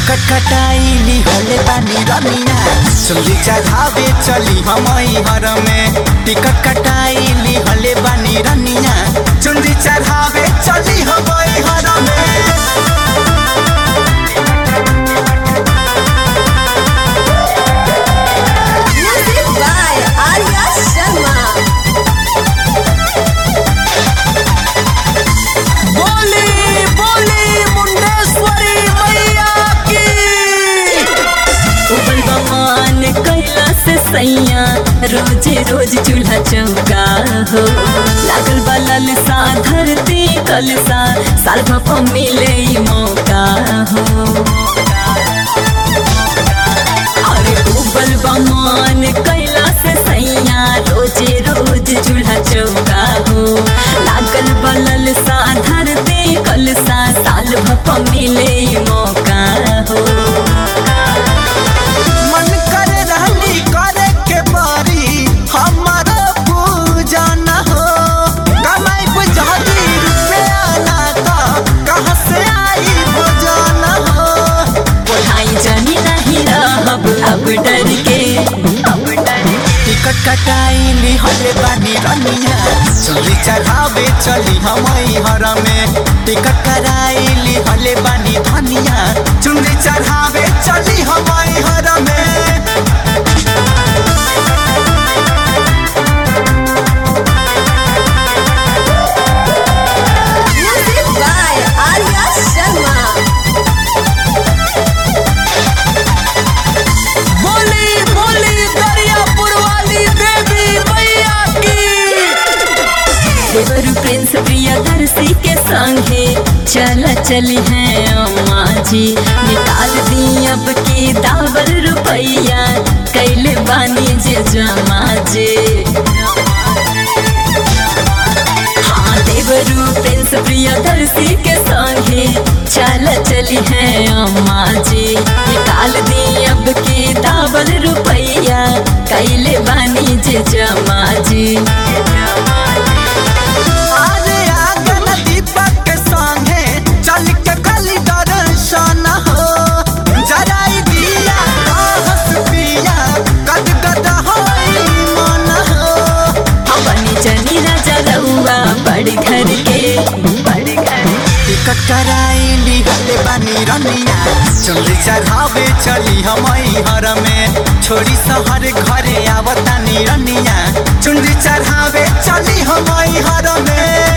Ticket कटाइली हले बानी रमिया सुनली चढ़ावे चली हमई हर में टिकट कटाइली हले बानी रनिया चुनरी चढ़ावे चली हमई हर में Music by Arya Sharma. बोली बोली मुंडेश्वरी मैया की उबल बमान कैला से सैया रोजे रोज चूल्हा चौका हो लागल बलल सा धरती कलसा साल भप मिले ई मौका हो अरे उबल बमान कैला से सैया रोजे रोज चूल्हा चौका हो लागल बलल सा धरती कलसा साल भप मिले ई मौका हो मन करे रहनी करे के बारी हमारा पूजा न हो कमाई बुझाती रुपया ना तो कहाँ से आई भोजन हो पढ़ाई जानी नहीं रहब अब डर के अब डर टिकट कटाइली हले बानी रनिया चली चढ़ावे चली हमई हर में टिकट कराइली हले बानी धनिया चुनरी चढ़ावे चली हमई हर में Music by Arya Sharma. बोली बोली दरियापुर वाली देवी मैया की देवर प्रिंस प्रियदर्शी के संगे चल चली हैं अम्मा जी निकाल दी अब की दावर रुपैया कैले बानी जे जमा जे हाँ देवरू प्रिंस प्रियदर्शी के संगे चल चली हैं अम्मा जी निकाल दी अब की दावर रुपैया कैले बानी जे जमा जी अरे आगन दीपक के संगे चल के कली दर्शन हो जराई दिया कहस पिया गद गद होई मन हो अपनी जनी राजा रउआ बड़ घर के बड़ घर टिकट कराइली हले बानी रनिया चली चढ़ावे चली हमई हर में छोड़ी शहर घरे आवतानी रनिया चुनरी चढ़ावे चली हमई हर में